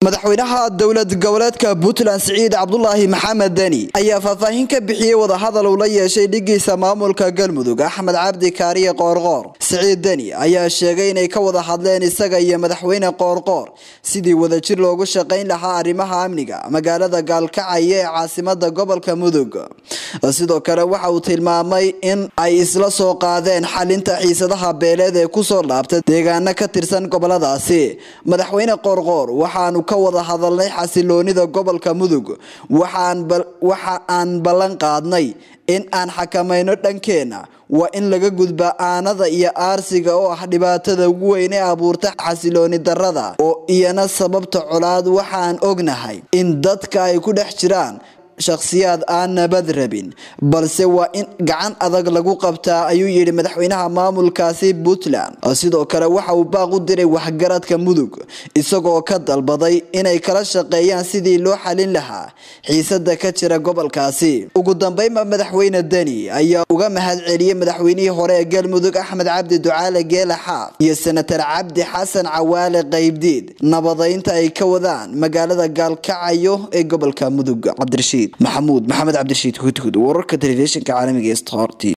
madaxweynaha dowlad goboleedka puntland siciid cabdulaahi maxamed deni ayaa faahfaahin ka bixiyey wadahadal uu la yeeshay dhigiisa maamulka galmudug axmed cabdi kaariye qoorqoor siciid deni ayaa sheegay inay ka wada hadleen isaga iyo madaxweyne qoorqoor sidii wadajir loogu shaqayn lahaa arrimaha amniga magaalada gaalkacyo ee caasimada gobolka mudug sidoo kale waxa uu tilmaamay in ay isla soo qaadeen xalinta xiisadaha beeleed ee kusoo laabta deegaano ka tirsan goboladaasi madaxweyne qoorqoor waxaanu ka wada hadalnay xasiloonida gobolka mudug waxa aan ballan qaadnay in aan xakamayno dhankeena waa in laga gudba aanada iyo aarsiga oo ah dhibaatada ugu weyn ee abuurta xasilooni darada oo iyana sababta colaad waxaan ognahay in dadka ay ku dhex jiraan shakhsiyaad aan nabad rabin balse waa in gacan adag lagu qabtaa ayuu yidhi madaxweynaha maamulkaasi puntland sidoo kale waxa uu baaq u diray waxgaradka mudug isagoo ka dalbaday inay kala shaqeeyaan sidii loo xalin lahaa xiisada ka jira gobolkaasi ugu dambeynba madaxweyne deni ayaa uga mahad celiyey madaxweynihii hore ee galmudug axmed cabdi ducaale geela xaaf iyo senatar cabdi xasan cawaale qaybdiid nabadaynta ay ka wadaan magaalada gaalkacyo ee gobolka mudug cabdirashiid maxamuud maxamed cabdirashiid hudhud wararka telefishinka caalamiga ee stort